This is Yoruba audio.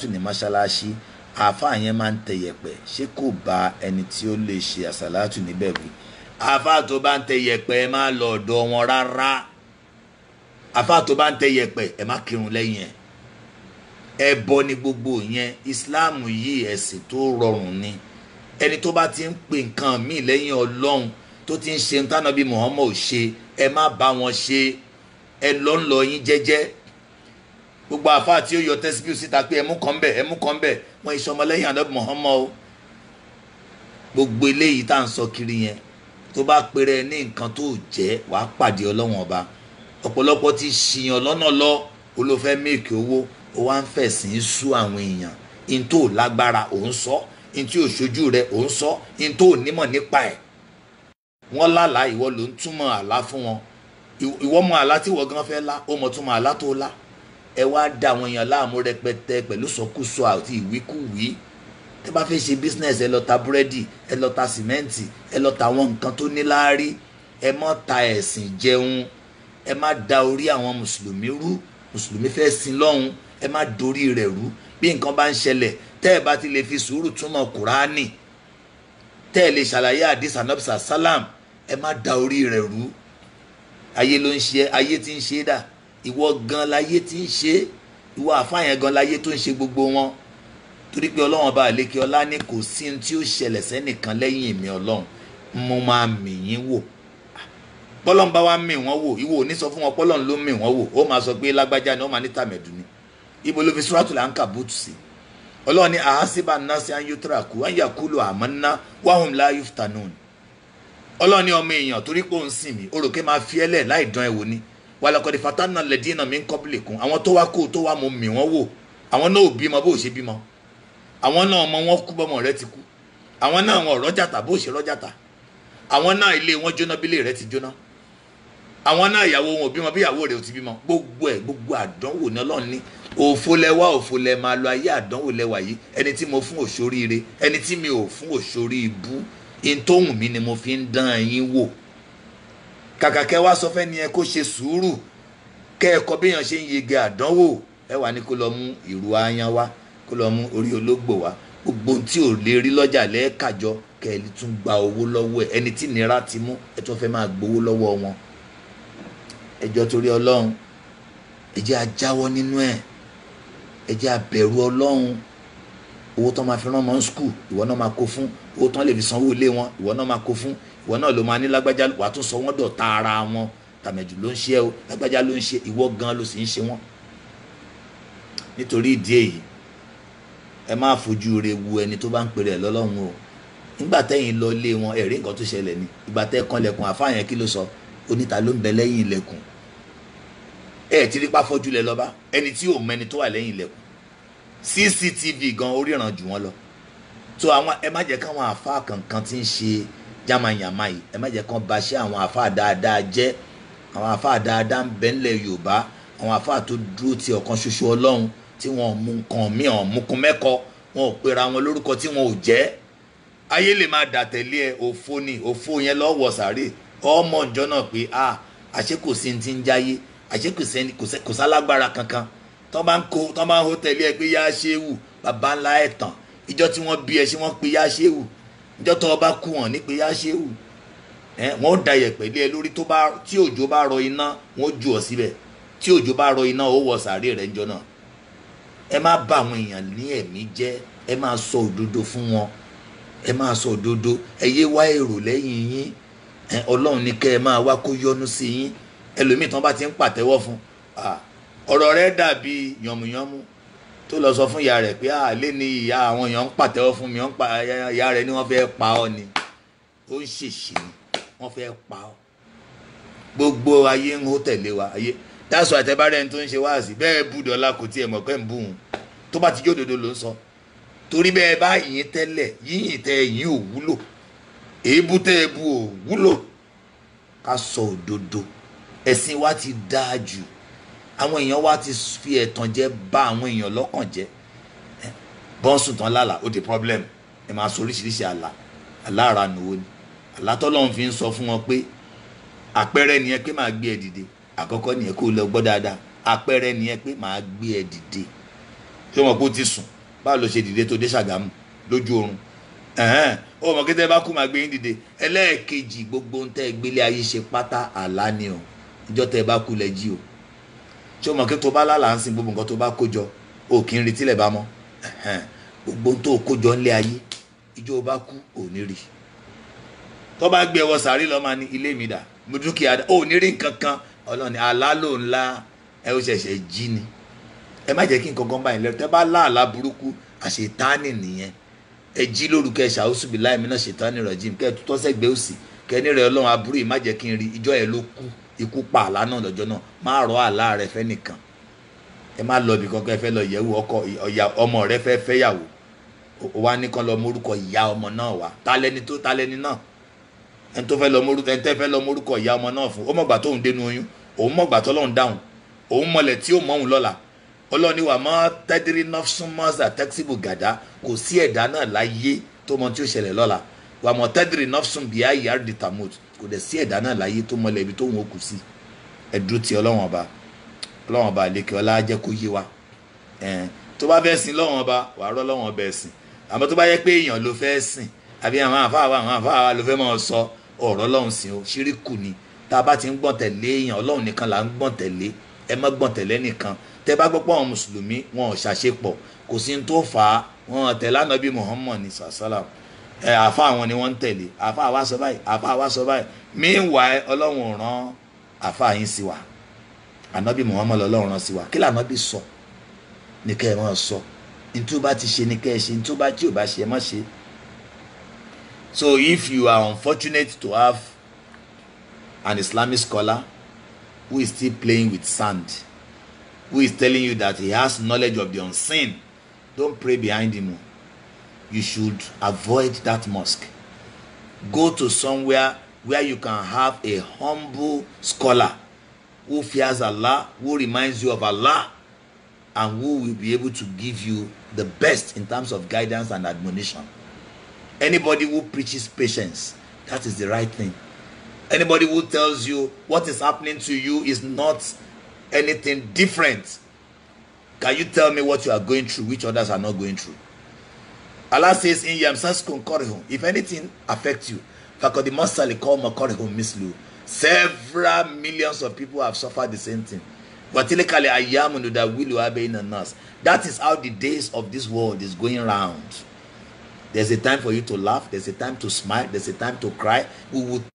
tún ní mọ́ṣáláṣí àáfàá yẹn máa ń tẹ yẹ̀pẹ̀ ṣé kò bá ẹni tí ó lè ṣe àṣàlátù níbẹ̀ wí àáfàá tó bá ń tẹ yẹ̀pẹ̀ ẹ má lọ ọ̀dọ̀ wọn rárá àáfàá tó bá ń tẹ yẹ̀pẹ̀ ẹ má kírun lẹ́yìn ẹ̀ ẹbọ ni gbogbo yẹn Islam yìí ẹ̀sìn tó rọrùn ni ẹni tó bá ti ń pè nǹkan míì lẹ́yìn Ọlọ́run tó ti ń ṣe ń tánà bí Muhammad ò ṣe ẹ má bá wọn ṣe ẹ lọ ń lọ yín jẹ́jẹ́ gbogbo àfa tí ó yọ tẹsíbíù síta pé ẹmú kan bẹ ẹmú kan bẹ wọn iṣẹ ọmọlẹ́yìn ànábì Muhammad o gbogbo eléyìí tá à ń sọ kiri yẹn tó bá pèrè ní nǹkan tó jẹ́ wàá pàdé Ọlọ́run ọba ọ̀pọ̀lọpọ̀ ti ṣìyàn lọ́nà lọ olófẹ́ mẹ́ẹ̀kì owó ó wá ń fẹ̀sìn sú àwọn èèyàn in tó lágbára òun sọ in tí ò ṣojú rẹ òun sọ in tó nímọ̀ nípa ẹ̀ wọ́n lálàá ìwọ ló ń túmọ̀ àlá fún wọn ìwọ mọ àlá tí ìwọ gan fẹ́ lá ó mọ túmọ̀ àlá tó lá ẹ wá da àwọn èèyàn láàmú rẹpẹtẹ pẹ̀lú sọkúsọ àti ìwíkúwí tẹ bá fẹ́ ṣe business ẹ lọ ta búrẹ́dì ẹ lọ ta sìmẹ́ǹtì ẹ lọ ta àwọn nǹkan tó níláárí ẹ má ta ẹ̀sìn jẹun ẹ má da orí àwọn mùsùlùmí rú mùsùlùmí fẹ́ sin lọ́hùn ẹ má dorí rẹ̀ rú bí nǹkan bá ń ṣẹlẹ̀ tẹ́ ẹ bá ti lè fi sùúrù túmọ̀ kùránì tẹ́ ẹ lè ṣàlàyé àdìs anabisa salam ẹ má da orí rẹ̀ rú ayé ló ń ṣe ayé tí ń ṣe dà ìwọ gan láyé tí ń ṣe ìwọ àfààyàn gan láyé tó ń ṣe gbogbo wọn torí pé ọlọ́run bá àlékè ọlá ní kò sí ohun tí ó ṣẹlẹ̀ sẹ́nìkan lẹ́yìn mi ọlọ́run mo máa mì yín wò bọ́lọ́n bá wá mì wọ́n wò ìwọ ò ní sọ fún wọn pọ́lọ́n ló mì wọ́n wò ó máa sọ pé lágbájá ni ó máa ní tàmẹ̀dù ni ibo ló fi sùràtù là ń kà bùtù sí ọlọ́run ní àhásíbà náà sí ayélujára ayakulu àmọ́ná wàhùn láyé ftanun ọlọ́run ní ọmọ èèyàn torí pé òun sìn mí oròkè máa fi ẹlẹ̀ láì dán ẹ wò ni wàlàkọ̀dé fatana lẹ́dínà mi ń kọ́bílẹ̀ kún àwọn tó wá kó tó wá mo mì wọ́n wò àwọn náà ò bímọ bó ṣe bímọ àwọn náà ọmọ wọn kú bọ́mọ rẹ ti kú àwọn náà wọn rọ́jàtà bó ṣe rọ́jàtà àwọn náà ilé wọn jóná bílé rẹ ti jóná àwọn náà ìyàwó wọn ò bímọ bí ìyàwó rẹ ò ti bímọ gbogbo ẹ gbogbo àdánwò ní ọlọ́run ní òfo lẹwà òfo lẹ máa lọ ayé àdánwò lẹwà yìí ẹni tí mo fún òṣòríire ẹni tí mi ò fún òṣòrí ibú ìtòhùn mi ni mo fi ń dán yín wò kàkà kẹ́ wá sọ fẹ́ ni ẹ kó ṣe sùúrù kẹ́ ẹ kọ́ béèyàn ṣe ń yege àdánwò ẹ wà ní kó lọ mú ìrù ayan wá kó lọ mú orí ológbò wá gbogbo tí ò lè rí lọ́jà lẹ́ẹ̀kájọ kẹ́ ẹ tún gba owó lọ́wọ́ ẹ ẹni tí nira ti mú ẹ tún fẹ́ máa gbowó lọ́wọ́ wọn ẹjọ́ torí ọlọ́run ẹ jẹ́ a jáwọ́ nínú ẹ̀ ẹ jẹ́ a bẹ̀rù ọlọ́run owó tán máa fi rán ọmọ skul ìwọ náà máa kó fún owó tán lè fi sanwó ilé wọn ìwọ náà máa kó fún ìwọ náà ló máa ní lágbájá wàá tún sọ wọ́n dọ̀tá ara wọn tàmẹ̀jù ló ń ṣe o lágbájá ló ń ṣe ìwọ gan ló sì ń ṣe wọ́n nítorí ìdí èyí ẹ má fojú re wu ẹni tó bá ń pèrè ẹ lọ́lọ́run o nígbà tẹ́yìn lọ lé wọn ẹ̀rí nǹkan tó ṣẹlẹ̀ ni ìgbà tẹ́ kanlẹ̀kùn àfáàyàn kí ló sọ oníta ló ń bẹ lẹ́yìn ilẹ̀kùn ẹ ti rí páfọ́jú lẹ lọ́ba ẹni tí ò mẹni tó wà lẹ́yìn ilẹ̀kùn cctv gan oríran jù wọ́n lọ tó àwọn ẹ má jẹ́ káwọn àfáà kankan tí ń ṣe yamayama yìí ẹ má jẹ́ kán ba ṣe àwọn àfáà dáadáa jẹ́ àwọn àfáà dáadáa ń bẹ ńlẹ̀ yorùbá àwọn àfáà tó dúró ti ọ̀kan ṣoṣo ọlọ́run tí wọn ò mú nǹkan míì ọ̀ mukun mẹ́kọ wọn ò pera wọn lórúkọ tí wọn ò jẹ́ ayé lè máa dà tẹ̀lé ẹ òfo ni òfo yẹn lọ́wọ́ sàárè ọmọ ìjọ náà pé a àṣé kò sí ti ń jáyé àṣé kò sẹ́ni kò sálágbára kankan tọ́ bá ń kó tọ́ bá ń hó tẹ̀lé ẹ pé yá ṣé wù bàbá ńlá ẹ̀ tàn ìjọ tí wọ́n bí ẹ ṣé wọ́n pe yá ṣé wù ìjọ tó bá kú wọn ní pé yá ṣé wù ẹ wọ́n ó da yẹ̀pẹ̀ lé ẹ lórí tó bá tí òjò bá rọ iná wọ́n ó ju ọ síbẹ̀ tí òjò bá rọ iná ó wọ sàárè rẹ̀ ńjọ náà ẹ má bá àwọn èèyàn ní ẹ̀mí jẹ́ ẹ máa sọ òdodo fún wọn ẹ máa sọ òdodo ẹ yé wá èrò lẹ́yìn yín ọlọ́run ní kẹ́ ẹ máa wá kó yọ́nú sí yín ẹlòmíì tán bá ti ń pàtẹ́wọ́ fún ọ̀rọ̀ rẹ̀ dàbí yànmùyánmú tó lọ sọ fún ìyá rẹ̀ pé àlé ni ìyá àwọn èèyàn ń pàtẹ́wọ́ fún mi ìyá rẹ̀ ni wọ́n fẹ́ pa ọ́ ni ó ń ṣèṣì ni wọ́n fẹ́ pa ọ́ gbogbo ayé ń hó tẹ̀lé wa ayé dáṣọ àtẹ̀bárẹ̀ tó ń ṣe wáàsí bẹ́ẹ̀ bú dọ́là kò tiẹ̀ mọ̀ pé ń bú òun tó bá ti jó òdodo ló ń sọ torí bẹ́ẹ̀ bá yìn tẹ́lẹ̀ yíyìn tẹ́ yìn ò wúlò èébú tẹ́ ẹ bú ò wúlò ká sọ òdodo ẹ̀sìn wa ti dáa jù àwọn èèyàn wa ti fi ẹ̀tàn jẹ bá àwọn èèyàn lọ́kàn jẹ́ bọ́ǹsùn tán lálàá ó di problem ẹ máa sọ oríṣiríṣi àlà àlà ara nùwó ni àlà tọ́lọ́run fi ń sọ fún wọn pé àpẹẹrẹ nìyẹn pé màá gbé ẹ dìde àkọ́kọ́ nìyẹn kó lọ gbọ́ dáadáa àpẹẹrẹ nìyẹn pé màá gbé ẹ dìde ṣé o mọ̀ pé o ti sùn báwo ló ṣe dìde tó dé ṣàgámù lójú oorun ẹ̀hẹ́n o mọ̀ kí tẹ́ bá kú máa gbé yín dìde ẹlẹ́ẹ̀kejì gbogbo ń tẹ́ gbélé ayé ṣe pátá àlá ni o ìjọ tẹ́ bá kú lẹ jí o ṣé o mọ̀ kí tó bá lálàá ń sin gbogbo nǹkan tó bá kó jọ o kì í retí lẹ̀ bá mọ́ ẹ̀hẹ́n gbogbo ń tó kó jọ ńlé ayé ìjọ bá kú ò ní rí tó bá gbé ẹwọ sàárì lọ́ọ́ máa ní ilé mi dà mo dúkìá dà ò ní rí nǹkan kan ọlọ́ni àlá ló ńlá ẹ ó ṣẹ̀ṣẹ̀ jí ni ẹ má jẹ́ kí nǹkan kan báyìí lẹ́rù tẹ́ bá láàlá burúkú àṣetánì nìyẹn ẹ jí lórúkọ ẹ ṣàwùsù bí láì mìíràn ṣètánì rọ̀jìm kẹ́ ẹ tó tọ́sẹ̀ gbé òsì kẹ́ ẹ ní rẹ ọlọ́run aburú yìí má jẹ́ kí n rí ìjọ ẹ ló kú ikú pa àlá náà lọ́jọ́ náà má rọ àlá rẹ fẹ́ nìkan ẹ má lọ ibì kankan ẹ fẹ́ lọ yẹ̀wò ọkọ ọmọ rẹ fẹ́ fẹ́yàwó ó wá ní kan lọ mórúkọ ìyá ọmọ náà wá talẹni tó talẹni náà ẹni tó fẹ́ lọ mórúkọ ẹni tẹ́ fẹ́ lọ mórúkọ ìyá ọmọ náà fún ó mọ̀gbà tóun dénú oyún òun mọ̀gbà tọ́lọ́run dáhùn òun mọ̀lẹ̀ tí ó mọ̀ òun lọ́la ọlọ́ni wà mọ́ tẹ́dírí nọ́fṣúnmọ́sà tẹ́kísìbù gàdá kò sí ẹ̀dá náà láyé tó mọ tí ó ṣẹlẹ̀ lọ́la wà mọ́ tẹ́dírí nọ́fṣún bíi ayé àrídì tamut kò dẹ̀ sí ẹ̀dá náà láyé tó mọlẹ̀ ibi tó ń kù sí ẹ̀dúró ti ọlọ́wọ́n ọba ọlọ́wọ́n ọba àlekè ọlá jẹ́ kó yé wa tó bá fẹ́ sìn lọ́wọ́n ọba wà á rọ́ lọ́wọ́n ọba ẹ̀sìn àmọ́ tó bá yẹ pé èèyàn ló fẹ́ sìn àbí àwọn àfáà wa àwọn àfáà wa ló fẹ́ máa sọ ọ̀rọ̀ ọlọ́run sìn o ṣíríkù ni tá a bá ti ń gbọ̀n tẹ̀lé èèyàn ọlọ́run nìkan là ń gbọ̀n tẹ̀lé ẹ má gbọ̀n tẹ̀lé nìkan tẹ bá gbọ́ pé àwọn mùsùlùmí wọn ò ṣàṣepọ̀ kò sí ní tó fà á wọn tẹ̀lé ànábì muhammad ní sàṣàlám ẹ àfa àwọn ni wọ́n ń tẹ̀lé àfa àwa sọ báyìí àfa àwa sọ báyìí meanwhile ọlọ́run ò rán àfa yín sí wa ànábì muhammad ọlọ́run rán sí wa kí lànábì sọ ní kẹ́ ẹ máa sọ ntí o bá ti ṣe ní kẹ́ ẹ ṣe ntí o bá tí o bá ṣe ẹ má ṣe so if you are unfortunate to have an islamic scholar who is still playing with sand who is telling you that he has knowledge of the unseen don't pray behind him you should avoid that mosque go to somewhere where you can have a humble scholar who fears allah who reminds you of allah and who will be able to give you the best in terms of guidance and admonition anybody who preaches patience that is the right thing anybody who tells you what is happening to you is not anything different can you tell me what you are going through which others are not going through allah says in yamsaskun korihun if anything affects you fakodi masali koma korihun mislu several millions of people have suffered the same thing watilikali ayamu nudawilu abeina nas that is how the days of this world is going round there's a time for you to laugh there's a time to smile there's a time to cry we will